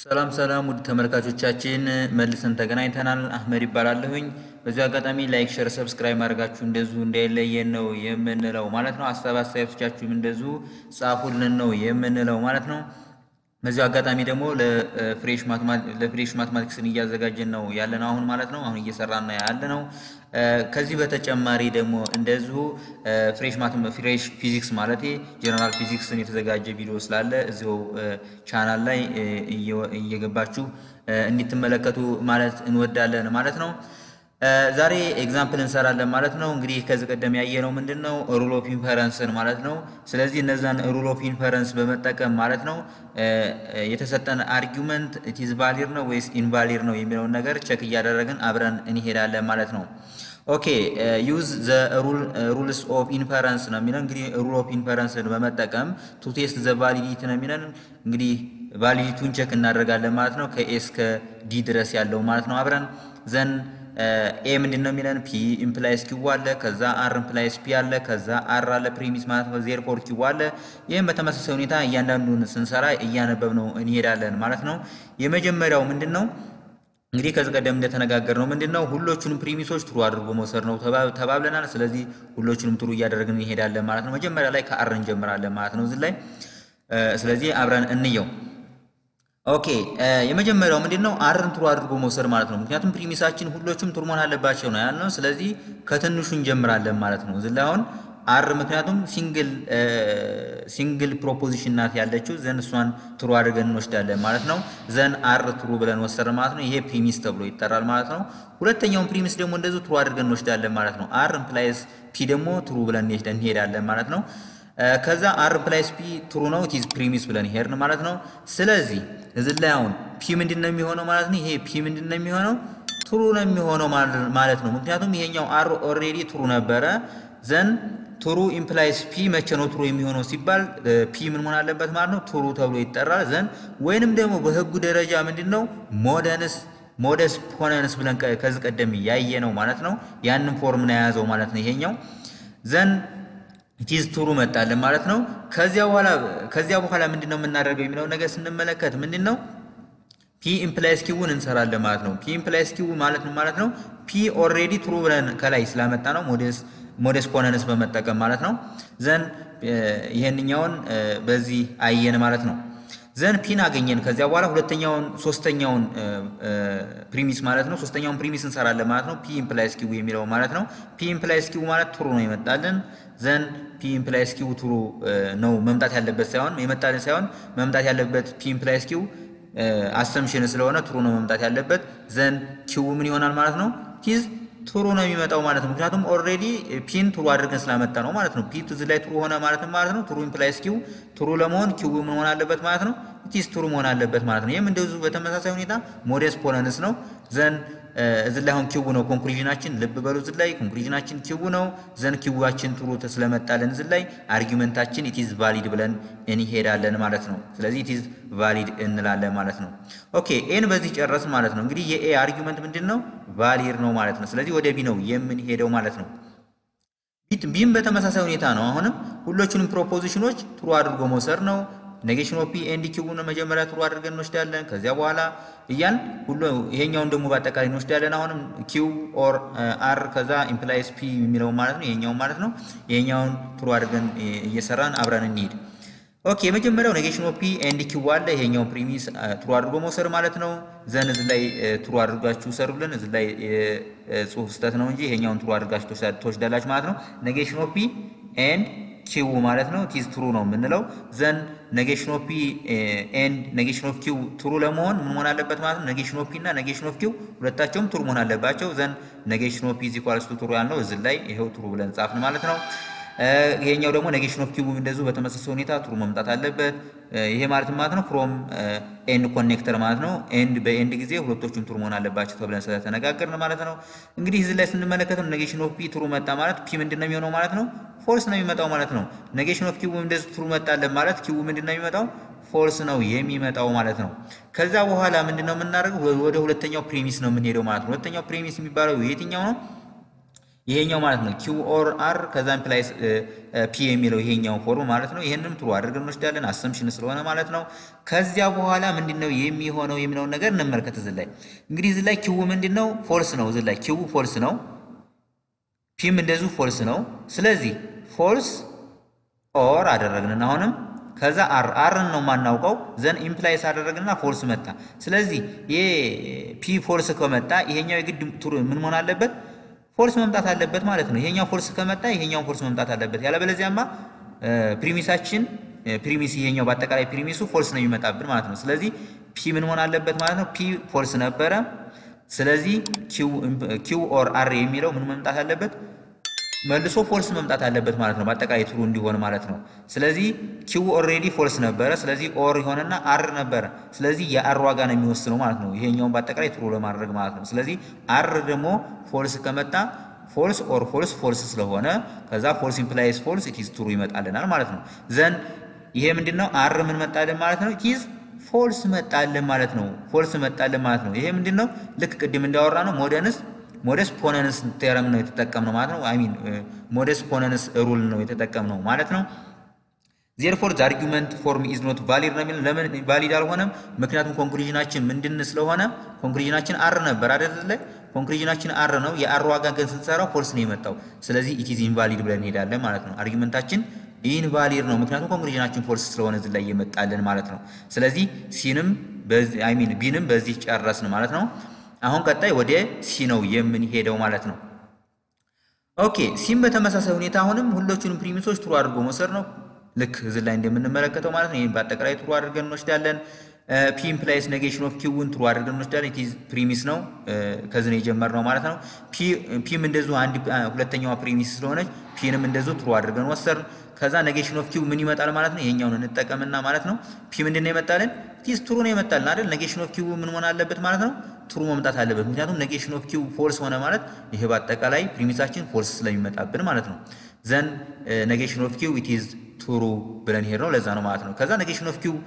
ሰላም ሰላም ውድ ተመልካቾቻችን መልሰን ተገናኝተናል። አህመድ ይባላለሁኝ። በዚሁ አጋጣሚ ላይክ፣ ሸር፣ ሰብስክራይብ ማድረጋችሁ እንደዚሁ እንዳይለየን ነው የምንለው ማለት ነው። ሀሳብ አስተያየቶቻችሁም እንደዚሁ ጻፉልን ነው የምንለው ማለት ነው። በዚሁ አጋጣሚ ደግሞ ለፍሬሽ ማትማቲክስን እያዘጋጀን ነው ያለን አሁን ማለት ነው። አሁን እየሰራን ያለ ነው። ከዚህ በተጨማሪ ደግሞ እንደዚሁ ፍሬሽ ፊዚክስ ማለት ጀነራል ፊዚክስን የተዘጋጀ ቪዲዮ ስላለ እዚሁ ቻናል ላይ እየገባችሁ እንድትመለከቱ ማለት እንወዳለን ማለት ነው። ዛሬ ኤግዛምፕል እንሰራለን ማለት ነው። እንግዲህ ከዚህ ቀደም ያየነው ምንድን ነው ሩል ኦፍ ኢንፈረንስን ማለት ነው። ስለዚህ እነዛን ሩል ኦፍ ኢንፈረንስ በመጠቀም ማለት ነው የተሰጠን አርጊመንት ኢትዝ ቫሊድ ነው ወይስ ኢንቫሊድ ነው የሚለውን ነገር ቸክ እያደረግን አብረን እንሄዳለን ማለት ነው። ኦኬ ዩዝ ዘ ሩልስ ኦፍ ኢንፈረንስ ነው የሚለን እንግዲህ ሩል ኦፍ ኢንፈረንስን በመጠቀም ቱ ቴስት ዘ ቫሊዲቲ ነው የሚለን እንግዲህ ቫሊዲቱን ቸክ እናደርጋለን ማለት ነው። ከኤስ ከዲ ድረስ ያለው ማለት ነው አብረን ዘን ኤ ምንድን ነው የሚለን ፒ ኢምፕላይስ ኪው አለ። ከዛ አር ኢምፕላይስ ፒ አለ። ከዛ አር አለ ፕሪሚስ ማለት ነው። ዜር ፎር ኪው አለ። ይህም በተመሳሳይ ሁኔታ እያንዳንዱን ስንሰራ እያነበብ ነው እንሄዳለን ማለት ነው። የመጀመሪያው ምንድን ነው እንግዲህ ከዚህ ቀደም እንደተነጋገር ነው ምንድን ነው ሁሎቹንም ፕሪሚሶች ትሩ አድርጎ መውሰድ ነው ተባብለናል። ስለዚህ ሁሎቹንም ትሩ እያደረግን እንሄዳለን ማለት ነው። መጀመሪያ ላይ ከአር እንጀምራለን ማለት ነው እዚህ ላይ ስለዚህ አብረን እንየው። ኦኬ የመጀመሪያው ምንድን ነው አርን ትሩ አድርጎ መውሰድ ማለት ነው። ምክንያቱም ፕሪሚሳችን ሁሎቹም ትሩ መሆን አለባቸው ነው ያልነው። ስለዚህ ከትንሹ እንጀምራለን ማለት ነው። እዚህ ላይ አሁን አር ምክንያቱም ሲንግል ሲንግል ፕሮፖዚሽን ናት ያለችው ዘን እሷን ትሩ አድርገን እንወስዳለን ማለት ነው። ዘን አር ትሩ ብለን ወሰድን ማለት ነው። ይሄ ፕሪሚስ ተብሎ ይጠራል ማለት ነው። ሁለተኛውን ፕሪሚስ ደግሞ እንደዚሁ ትሩ አድርገን እንወስዳለን ማለት ነው። አር ኢምፕላይስ ፒ ደግሞ ትሩ ብለን እንሄዳለን ማለት ነው። ከዛ አር ኢምፕላይስ ፒ ትሩ ነው ኢትዝ ፕሪሚስ ብለን ሄድን ማለት ነው። ስለዚህ እዚህ ላይ አሁን ፒ ምንድን ነው የሚሆነው ማለት ነው። ይሄ ፒ ምንድን ነው የሚሆነው ትሩ ነው የሚሆነው ማለት ነው። ምክንያቱም ይሄኛው አር ኦልሬዲ ትሩ ነበረ። ዘን ትሩ ኢምፕላይስ ፒ መቼ ነው ትሩ የሚሆነው ሲባል ፒ ምን መሆን አለበት ማለት ነው ትሩ ተብሎ ይጠራል። ዘን ወይንም ደግሞ በህጉ ደረጃ ምንድን ነው ሞደንስ ሞደስ ፖነንስ ብለን ከዚህ ቀደም ያየ ነው ማለት ነው። ያንን ፎርም ነው የያዘው ማለት ነው ይሄኛው ዘን ኢቲዝ ትሩ መጣልን ማለት ነው። ከዚያ በኋላ ከዚያ በኋላ ምንድን ነው የምናደርገው የሚለውን ነገር ስንመለከት ምንድን ነው ፒ ኢምፕላይስ ኪውን እንሰራለን ማለት ነው። ፒ ኢምፕላይስ ኪው ማለት ማለት ነው ፒ ኦልሬዲ ትሩ ብለን ከላይ ስላመጣ ነው ሞዴስ ሞዴስ ፖነንስ በመጠቀም ማለት ነው። ዘን ይሄንኛውን በዚህ አየን ማለት ነው። ዘን ፒን አገኘን። ከዚያ በኋላ ሁለተኛውን ሶስተኛውን ፕሪሚስ ማለት ነው ሶስተኛውን ፕሪሚስ እንሰራለን ማለት ነው። ፒ ኢምፕላይስ ኪው የሚለው ማለት ነው። ፒ ኢምፕላይስ ኪው ማለት ትሩ ነው ይመጣልን። ዘን ፒ ኢምፕላይስ ኪው ትሩ ነው መምጣት ያለበት ሳይሆን የመጣልን ሳይሆን መምጣት ያለበት ፒ ኢምፕላይስ ኪው አሰምሽን ስለሆነ ትሩ ነው መምጣት ያለበት። ዘን ኪው ምን ይሆናል ማለት ነው ቲዝ ትሩ ነው የሚመጣው ማለት ነው። ምክንያቱም ኦልሬዲ ፒን ትሩ አድርገን ስላመጣ ነው ማለት ነው። ፒ ትዝ ላይ ትሩ ሆነ ማለት ነው ማለት ነው። ትሩ ኢምፕላይስ ኪው ትሩ ለመሆን ኪው ምን መሆን አለበት ማለት ነው። ኢቲስ ትሩ መሆን አለበት ማለት ነው። ይህም እንደዚሁ በተመሳሳይ ሁኔታ ሞዴስ ፖለንስ ነው። ዘን እዚህ ላይ አሁን ኪው ነው ኮንክሉዥናችን። ልብ በሉ እዚህ ላይ ኮንክሉዥናችን ኪው ነው። ዘን ኪዋችን ትሩ ስለመጣለን እዚህ ላይ አርጊመንታችን ኢቲዝ ቫሊድ ብለን እንሄዳለን ማለት ነው። ስለዚህ ኢቲዝ ቫሊድ እንላለን ማለት ነው። ኦኬ ኤን በዚህ ጨረስን ማለት ነው። እንግዲህ የኤ አርጊመንት ምንድን ነው? ቫሊድ ነው ማለት ነው። ስለዚህ ወደ ቢ ነው የምንሄደው ማለት ነው። ቢም በተመሳሳይ ሁኔታ ነው። አሁንም ሁሎቹንም ፕሮፖዚሽኖች ትሩ አድርጎ መውሰድ ነው። ኔጌሽን ኦፍ ፒ ኤንድ ኪውን መጀመሪያ ትሩ አድርገን እንወስዳለን። ከዚያ በኋላ እያን ሁሉ ይሄኛውን ደግሞ በአጠቃላይ እንወስዳለን። አሁንም ኪው ኦር አር ከዛ ኢምፕላይስ ፒ የሚለው ማለት ነው ይሄኛውን ማለት ነው። ይሄኛውን ትሩ አድርገን እየሰራን አብረን እንሂድ። ኦኬ የመጀመሪያው ኔጌሽን ኦፍ ፒ ኤንድ ኪው አለ። ይሄኛው ፕሪሚስ ትሩ አድርጎ መውሰድ ማለት ነው። ዘን እዚህ ላይ ትሩ አድርጋችሁ ሰሩልን። እዚህ ላይ ጽሁፍ ስህተት ነው እንጂ ይሄኛውን ትሩ አድርጋችሁ ትወስዳላችሁ ማለት ነው። ኔጌሽን ኦፍ ፒ ኤንድ ኪው ማለት ነው። ቲዝ ትሩ ነው የምንለው። ዘን ኔጌሽን ኦፍ ፒ ኤንድ ኔጌሽን ኦፍ ኪው ትሩ ለመሆን ምን መሆን አለበት ማለት ነው። ኔጌሽን ኦፍ ፒ እና ኔጌሽን ኦፍ ኪው ሁለታቸውም ትሩ መሆን አለባቸው። ዘን ኔጌሽን ኦፍ ፒ ኢዝ ኢኳልስ ቱ ትሩ ያልነው እዚህ ላይ ይሄው ትሩ ብለን ጻፍን ማለት ነው። ይሄኛው ደግሞ ኔጌሽን ኦፍ ኪው እንደዚሁ በተመሳሳይ ሁኔታ ትሩ መምጣት አለበት። ይሄ ማለት ማለት ነው ፍሮም ኤንድ ኮኔክተር ማለት ነው። ኤንድ በኤንድ ጊዜ ሁለቶቹም ትሩ መሆን አለባቸው ተብለን ስለተነጋገርን ማለት ነው። እንግዲህ እዚህ ላይ ስንመለከተው ኔጌሽን ኦፍ ፒ ትሩ መጣ ማለት ፒ ምንድን ነው የሚሆነው ማለት ነው ፎልስ ነው የሚመጣው ማለት ነው። ኔጌሽን ኦፍ ኪው እንደዚህ ትሩ መጣለን ማለት ኪው ምንድን ነው የሚመጣው ፎልስ ነው የሚመጣው ማለት ነው። ከዛ በኋላ ምንድን ነው የምናደርገው ወደ ሁለተኛው ፕሪሚስ ነው የምንሄደው ማለት ነው። ሁለተኛው ፕሪሚስ የሚባለው የትኛው ነው? ይሄኛው ማለት ነው ኪው ኦር አር ከዛ ኢምፕላይስ ፒ የሚለው ይሄኛው ፎርም ማለት ነው። ይሄንንም ትሩ አድርገን እንወስዳለን አሰምሽን ስለሆነ ማለት ነው። ከዚያ በኋላ ምንድነው የሚሆነው የሚለውን ነገር እንመልከት። እዚህ ላይ እንግዲህ እዚህ ላይ ኪው ምንድነው ፎልስ ነው። እዚህ ላይ ኪው ፎልስ ነው፣ ፒም እንደዚሁ ፎልስ ነው። ስለዚህ ፎልስ ኦር አደረግንና አሁንም ከዛ አር አርን ነው የማናውቀው ዘን ኢምፕላይስ አደረግንና ፎልስ መጣ። ስለዚህ ይሄ ፒ ፎልስ ከመጣ ይሄኛው የግድ ምን መሆን አለበት? ፎልስ መምጣት አለበት ማለት ነው። ይሄኛው ፎልስ ከመጣ ይሄኛው ፎልስ መምጣት አለበት። ያለበለዚያማ ፕሪሚሳችን ፕሪሚስ ይሄኛው በአጠቃላይ ፕሪሚሱ ፎልስ ነው የሚመጣብን ማለት ነው። ስለዚህ ፒ ምን መሆን አለበት ማለት ነው። ፒ ፎልስ ነበረ። ስለዚህ ኪው ኦር አር የሚለው ምን መምጣት አለበት? መልሶ ፎልስ መምጣት አለበት ማለት ነው። በአጠቃላይ ትሩ እንዲሆን ማለት ነው። ስለዚህ ኪው ኦልሬዲ ፎልስ ነበረ። ስለዚህ ኦር የሆነና አር ነበረ። ስለዚህ የአር ዋጋ ነው የሚወስነው ማለት ነው። ይሄኛውን በአጠቃላይ ትሩ ለማድረግ ማለት ነው። ስለዚህ አር ደግሞ ፎልስ ከመጣ ፎልስ ኦር ፎልስ ፎልስ ስለሆነ ከዛ ፎልስ ኢምፕላይስ ፎልስ ኢትዝ ትሩ ይመጣልናል ማለት ነው። ዘን ይሄ ምንድነው? አር ምን መጣልን ማለት ነው? ኢትዝ ፎልስ መጣልን ማለት ነው። ፎልስ መጣልን ማለት ነው። ይሄ ምንድነው? ልክ ቅድም እንዳወራ ነው ሞደንስ ሞደስ ፖነንስ ቴረም ነው የተጠቀምነው ማለት ነው። አይ ሚን ሞደስ ፖነንስ ሩል ነው የተጠቀምነው ማለት ነው። ዜርፎር ዘ አርጊመንት ፎርም ኢዝ ኖት ቫሊድ ነው የሚለው ለምን ቫሊድ አልሆነም? ምክንያቱም ኮንክሉዥናችን ምንድን ስለሆነ ኮንክሉዥናችን አር ነበር አይደል? ላይ ኮንክሉዥናችን አር ነው። የአር ዋጋ ግን ስንሰራው ፎልስ ነው የመጣው። ስለዚህ ኢት ኢዝ ኢንቫሊድ ብለን እንሄዳለን ማለት ነው። አርጊመንታችን ኢንቫሊድ ነው፣ ምክንያቱም ኮንክሉዥናችን ፎልስ ስለሆነ እዚህ ላይ እየመጣልን ማለት ነው። ስለዚህ ሲንም በዚህ አይ ሚን ቢንም በዚህ ጨረስን ማለት ነው። አሁን ቀጣይ ወደ ሲ ነው የምንሄደው ማለት ነው። ኦኬ ሲም በተመሳሳይ ሁኔታ አሁንም ሁሎቹንም ፕሪሚሶች ትሩ አድርጎ መውሰድ ነው። ልክ እዚህ ላይ እንደምንመለከተው ማለት ነው። ይህም በአጠቃላይ ትሩ አድርገን እንወስዳለን። ፒ ኢምፕላይስ ኔጌሽን ኦፍ ኪውን ትሩ አድርገን እንወስዳለን። ኢት ኢዝ ፕሪሚስ ነው፣ ከዚህ ነው የጀመርነው ማለት ነው። ፒም እንደዚሁ አንድ ሁለተኛዋ ፕሪሚስ ስለሆነች ፒንም እንደዚሁ ትሩ አድርገን ወሰድን። ከዛ ኔጌሽን ኦፍ ኪው ምን ይመጣል ማለት ነው። ይሄኛውን እንጠቀምና ማለት ነው። ፒ ምንድን ነው የመጣልን? ቲስ ትሩ ነው የመጣልን አይደል? ኔጌሽን ኦፍ ኪው ምን መሆን አለበት ማለት ነው? ትሩ መምጣት አለበት። ምክንያቱም ኔጌሽን ኦፍ ኪው ፎልስ ሆነ ማለት ይሄ በአጠቃላይ ፕሪሚሳችን ፎልስ ስለሚመጣብን ማለት ነው። ዘን ኔጌሽን ኦፍ ኪው ኢት ኢዝ ትሩ ብለን ሄድ ነው። ለዛ ነው ማለት ነው። ከዛ ኔጌሽን ኦፍ ኪው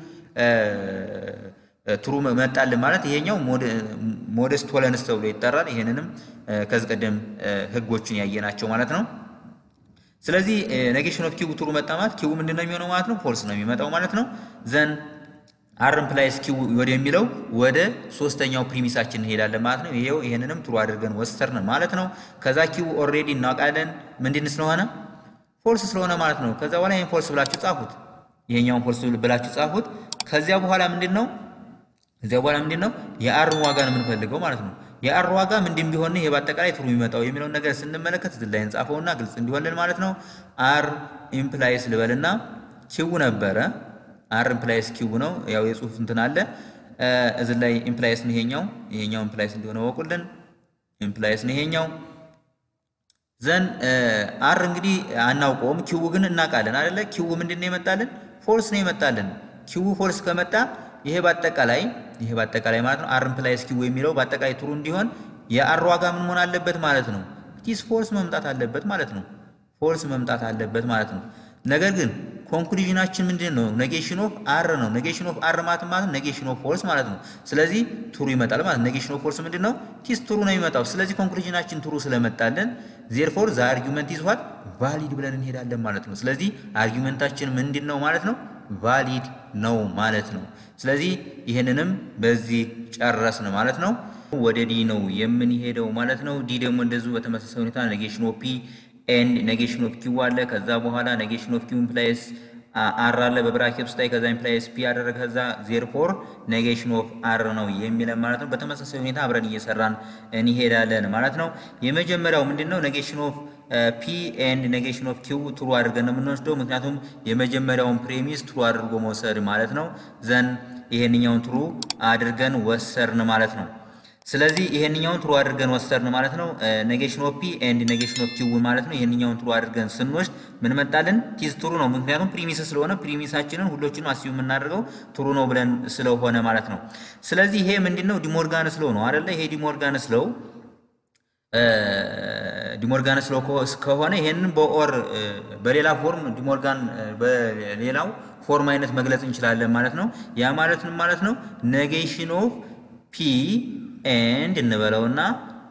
ትሩ መጣልን ማለት ይሄኛው ሞደስ ቶለንስ ተብሎ ይጠራል። ይሄንንም ከዚህ ቀደም ህጎችን ያየናቸው ማለት ነው። ስለዚህ ኔጌሽን ኦፍ ኪው ትሩ መጣ ማለት ኪው ምንድን ነው የሚሆነው ማለት ነው? ፎልስ ነው የሚመጣው ማለት ነው። ዘን አር ኢምፕላይስ ኪው ወደሚለው ወደ ሶስተኛው ፕሪሚሳችን እንሄዳለን ማለት ነው። ይሄው ይሄንንም ትሩ አድርገን ወሰርን ማለት ነው። ከዛ ኪው ኦልሬዲ እናውቃለን ምንድን ስለሆነ ፎልስ ስለሆነ ማለት ነው። ከዛ በኋላ ይሄን ፎልስ ብላችሁ ጻፉት። ይሄኛውን ፎልስ ብላችሁ ጻፉት። ከዚያ በኋላ ምንድን ነው እዚያ በኋላ ምንድን ነው የአርን ዋጋ ነው የምንፈልገው ማለት ነው። የአር ዋጋ ምንድን ቢሆን ይሄ በአጠቃላይ ትሩ የሚመጣው የሚለውን ነገር ስንመለከት እዚህ ላይ እንጻፈውና ግልጽ እንዲሆንልን ማለት ነው። አር ኢምፕላይስ ልበልና ኪው ነበረ። አር ኢምፕላይስ ኪው ነው። ያው የጽሁፍ እንትን አለ እዚህ ላይ ኢምፕላይስ ነው ይሄኛው። ይሄኛው ኢምፕላይስ እንደሆነ ወቁልን። ኢምፕላይስ ነው ይሄኛው። ዘን አር እንግዲህ አናውቀውም፣ ኪው ግን እናውቃለን አይደለ? ኪው ምንድን ነው የመጣልን? ፎልስ ነው የመጣልን። ኪው ፎልስ ከመጣ ይሄ በአጠቃላይ ይሄ በአጠቃላይ ማለት ነው አር ኢምፕላይስ ኪው የሚለው በአጠቃላይ ትሩ እንዲሆን የአር ዋጋ ምን መሆን አለበት ማለት ነው? ቲስ ፎልስ መምጣት አለበት ማለት ነው። ፎልስ መምጣት አለበት ማለት ነው። ነገር ግን ኮንክሉዥናችን ምንድን ነው? ኔጌሽን ኦፍ አር ነው። ኔጌሽን ኦፍ አር ማለት ማለት ኔጌሽን ኦፍ ፎልስ ማለት ነው። ስለዚህ ትሩ ይመጣል ማለት ኔጌሽን ኦፍ ፎልስ ምንድን ነው? ቲስ ትሩ ነው የሚመጣው። ስለዚህ ኮንክሉዥናችን ትሩ ስለመጣልን ዜርፎር ዘ አርጊመንት ኢዝ ዋት ቫሊድ ብለን እንሄዳለን ማለት ነው። ስለዚህ አርጊመንታችን ምንድን ነው ማለት ነው? ቫሊድ ነው ማለት ነው። ስለዚህ ይህንንም በዚህ ጨረስን ማለት ነው። ወደ ዲ ነው የምንሄደው ማለት ነው። ዲ ደግሞ እንደዚሁ በተመሳሳይ ሁኔታ ኔጌሽን ኦፍ ፒ ኤንድ ኔጌሽን ኦፍ ኪው አለ። ከዛ በኋላ ኔጌሽን ኦፍ ኪው ኢምፕላይስ አር አለ በብራኬት ውስጥ ላይ ከዛ ኢምፕላይስ ፒ አደረገ ከዛ ዜርፎር ኔጌሽን ኦፍ አር ነው የሚለን ማለት ነው። በተመሳሳይ ሁኔታ አብረን እየሰራን እንሄዳለን ማለት ነው። የመጀመሪያው ምንድን ነው ኔጌሽን ኦፍ ፒ ኤንድ ኔጌሽን ኦፍ ኪው ትሩ አድርገን ነው የምንወስደው። ምክንያቱም የመጀመሪያውን ፕሬሚስ ትሩ አድርጎ መውሰድ ማለት ነው። ዘን ይሄንኛውን ትሩ አድርገን ወሰርን ማለት ነው። ስለዚህ ይሄንኛውን ትሩ አድርገን ወሰድን ማለት ነው። ኔጌሽን ኦፍ ፒ ኤንድ ኔጌሽን ኦፍ ኪው ማለት ነው። ይሄንኛውን ትሩ አድርገን ስንወስድ ምን መጣልን? ቲዝ ትሩ ነው። ምክንያቱም ፕሪሚስ ስለሆነ ፕሪሚሳችንን ሁሎችንም አስዩ የምናደርገው ትሩ ነው ብለን ስለሆነ ማለት ነው። ስለዚህ ይሄ ምንድነው? ዲሞርጋንስ ሎው ነው አይደለ? ይሄ ዲሞርጋንስ ሎው ዲሞርጋንስ ሎው ከሆነ ይሄንን በኦር በሌላ ፎርም ዲሞርጋን በሌላው ፎርም አይነት መግለጽ እንችላለን ማለት ነው። ያ ማለት ምን ማለት ነው? ኔጌሽን ኦፍ ፒ ኤንድ እንበለውና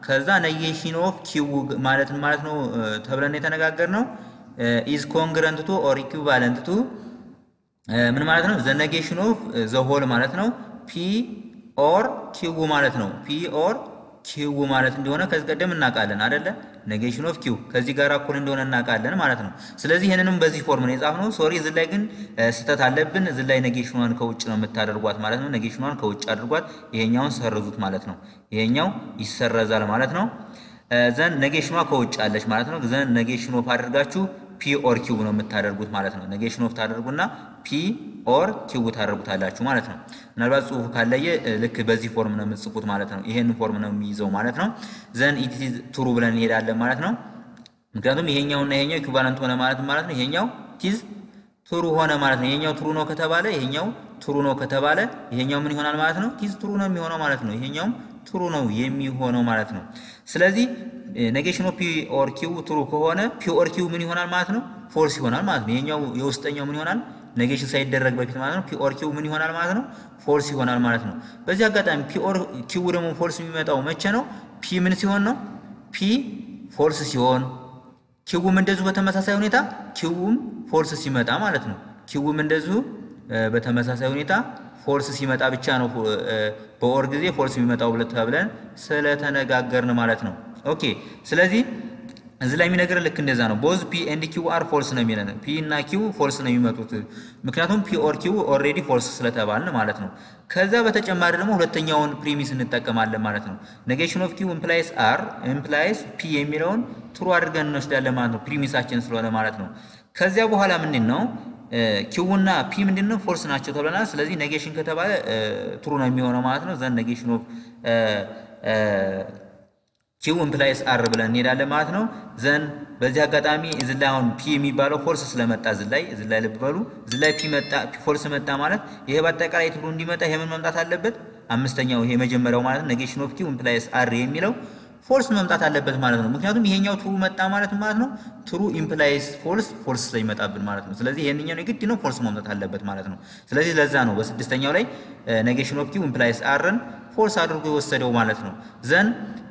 ከዛ ነጌሽን ኦፍ ኪው ማለት ማለት ነው ተብለን የተነጋገር ነው ኢዝ ኮንግረንት ቱ ኦር ኢኩቫለንት ቱ ምን ማለት ነው? ዘ ነጌሽን ኦፍ ዘ ሆል ማለት ነው ፒ ኦር ኪው ማለት ነው ፒ ኦር ኪው ማለት እንደሆነ ከዚህ ቀደም እናውቃለን አይደለ? ኔጌሽን ኦፍ ኪው ከዚህ ጋር እኩል እንደሆነ እናውቃለን ማለት ነው። ስለዚህ ይህንንም በዚህ ፎርም ነው የጻፍነው። ሶሪ እዚህ ላይ ግን ስህተት አለብን። እዚህ ላይ ኔጌሽኗን ከውጭ ነው የምታደርጓት ማለት ነው። ኔጌሽኗን ከውጭ አድርጓት፣ ይሄኛውን ሰርዙት ማለት ነው። ይሄኛው ይሰረዛል ማለት ነው። ዘን ኔጌሽኗ ከውጭ አለች ማለት ነው። ዘን ኔጌሽን ኦፍ አድርጋችሁ ፒ ኦር ኪው ነው የምታደርጉት ማለት ነው። ኔጌሽን ኦፍ ታደርጉና ፒ ኦር ኪው ታደርጉታላችሁ ማለት ነው። ምናልባት ጽሁፉ ካለየ ልክ በዚህ ፎርም ነው የምትጽፉት ማለት ነው። ይሄን ፎርም ነው የሚይዘው ማለት ነው። ዘን ኢት ኢዝ ትሩ ብለን እንሄዳለን ማለት ነው። ምክንያቱም ይሄኛውና ይሄኛው ኢኩቫለንት ሆነ ማለት ማለት ነው። ይሄኛው ቲዝ ትሩ ሆነ ማለት ነው። ይሄኛው ትሩ ነው ከተባለ ይሄኛው ትሩ ነው ከተባለ ይሄኛው ምን ይሆናል ማለት ነው? ቲዝ ትሩ ነው የሚሆነው ማለት ነው። ይሄኛውም ትሩ ነው የሚሆነው ማለት ነው። ስለዚህ ኔጌሽን ኦፍ ፒ ኦር ኪው ትሩ ከሆነ ፒ ኦር ኪው ምን ይሆናል ማለት ነው? ፎልስ ይሆናል ማለት ነው። ይሄኛው የውስጠኛው ምን ይሆናል? ኔጌሽን ሳይደረግ በፊት ማለት ነው። ፒ ኦር ኪው ምን ይሆናል ማለት ነው? ፎልስ ይሆናል ማለት ነው። በዚህ አጋጣሚ ፒ ኦር ኪው ደግሞ ፎልስ የሚመጣው መቼ ነው? ፒ ምን ሲሆን ነው? ፒ ፎልስ ሲሆን ኪውም እንደዚሁ በተመሳሳይ ሁኔታ ኪውም ፎልስ ሲመጣ ማለት ነው። ኪውም እንደዚሁ በተመሳሳይ ሁኔታ ፎልስ ሲመጣ ብቻ ነው በኦር ጊዜ ፎልስ የሚመጣው ብለት ብለን ስለተነጋገርን ማለት ነው። ኦኬ ስለዚህ እዚህ ላይ የሚነግረን ልክ እንደዛ ነው። ቦዝ ፒ ኤንድ ኪው አር ፎልስ ነው የሚለን። ፒ እና ኪው ፎልስ ነው የሚመጡት ምክንያቱም ፒ ኦር ኪው ኦልሬዲ ፎልስ ስለተባልን ማለት ነው። ከዛ በተጨማሪ ደግሞ ሁለተኛውን ፕሪሚስ እንጠቀማለን ማለት ነው። ኔጌሽን ኦፍ ኪው ኢምፕላይስ አር ኢምፕላይስ ፒ የሚለውን ትሩ አድርገን እንወስዳለን ማለት ነው። ፕሪሚሳችን ስለሆነ ማለት ነው። ከዚያ በኋላ ምንድን ነው ኪው እና ፒ ምንድን ነው ፎልስ ናቸው ተብለናል። ስለዚህ ኔጌሽን ከተባለ ትሩ ነው የሚሆነው ማለት ነው። ዘን ኔጌሽን ኦፍ ኪው ኢምፕላይስ አር ብለን እንሄዳለን ማለት ነው። ዘን በዚህ አጋጣሚ እዚህ ላይ አሁን ፒ የሚባለው ፎልስ ስለመጣ እዚህ ላይ እዚህ ላይ ልብ በሉ። እዚህ ላይ ፒ መጣ ፎልስ መጣ ማለት ይሄ በአጠቃላይ ትሩ እንዲመጣ ይሄ ምን መምጣት አለበት? አምስተኛው ይሄ መጀመሪያው ማለት ኔጌሽን ኦፍ ኪው ኢምፕላይስ አር የሚለው ፎልስ መምጣት አለበት ማለት ነው። ምክንያቱም ይሄኛው ትሩ መጣ ማለት ማለት ነው ትሩ ኢምፕላይስ ፎልስ ፎልስ ስለሚመጣብን ማለት ነው። ስለዚህ ይሄንኛው የግድ ነው ፎልስ መምጣት አለበት ማለት ነው። ስለዚህ ለዛ ነው በስድስተኛው ላይ ኔጌሽን ኦፍ ኪው ኢምፕላይስ አርን ፎልስ አድርጎ የወሰደው ማለት ነው። ዘን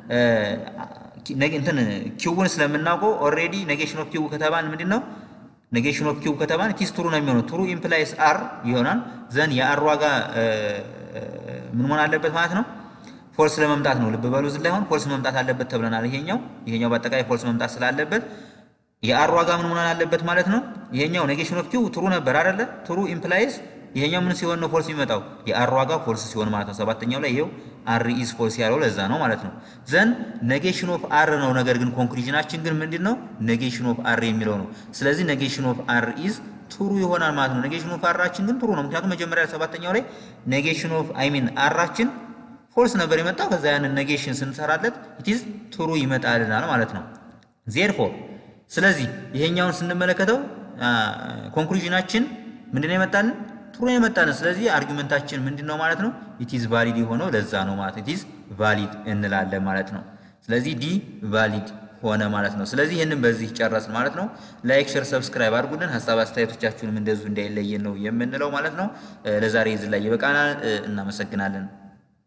እንትን ኪውን ስለምናውቀው ኦልሬዲ ኔጌሽን ኦፍ ኪው ከተባን ምንድን ነው ኔጌሽን ኦፍ ኪው ከተባን ቲስ ትሩ ነው የሚሆነው። ትሩ ኢምፕላይስ አር ይሆናል። ዘን የአር ዋጋ ምን መሆን አለበት ማለት ነው ፎልስ ለመምጣት ነው። ልብ በሉ እዚህ ላይ አሁን ፎልስ መምጣት አለበት ተብለናል። ይሄኛው ይሄኛው በአጠቃላይ ፎልስ መምጣት ስላለበት የአር ዋጋ ምን መሆን አለበት ማለት ነው። ይሄኛው ኔጌሽን ኦፍ ኪው ትሩ ነበር አይደለ? ትሩ ኢምፕላይስ ይሄኛው ምን ሲሆን ነው ፎልስ የሚመጣው? የአር ዋጋ ፎልስ ሲሆን ማለት ነው። ሰባተኛው ላይ ይሄው አር ኢዝ ፎልስ ያለው ለዛ ነው ማለት ነው። ዘን ኔጌሽን ኦፍ አር ነው። ነገር ግን ኮንክሉዥናችን ግን ምንድን ነው? ኔጌሽን ኦፍ አር የሚለው ነው። ስለዚህ ኔጌሽን ኦፍ አር ኢዝ ትሩ ይሆናል ማለት ነው። ኔጌሽን ኦፍ አራችን ግን ትሩ ነው። ምክንያቱም መጀመሪያ ሰባተኛው ላይ ኔጌሽን ኦፍ አይ ሚን አራችን ፎልስ ነበር የመጣው። ከዛ ያንን ኔጌሽን ስንሰራለት ኢትዝ ትሩ ይመጣልናል ማለት ነው። ዜርፎር ስለዚህ ይሄኛውን ስንመለከተው ኮንክሉዥናችን ምንድነው የመጣልን? ትሩ የመጣልን። ስለዚህ አርጊመንታችን ምንድነው ማለት ነው? ኢትዝ ቫሊድ የሆነው ለዛ ነው ማለት ኢትዝ ቫሊድ እንላለን ማለት ነው። ስለዚህ ዲ ቫሊድ ሆነ ማለት ነው። ስለዚህ ይህንን በዚህ ጨረስን ማለት ነው። ላይክ፣ ሼር፣ ሰብስክራይብ አድርጉልን። ሀሳብ አስተያየቶቻችሁንም እንደዚሁ እንዳይለየን ነው የምንለው ማለት ነው። ለዛሬ እዚህ ላይ ይበቃናል። እናመሰግናለን።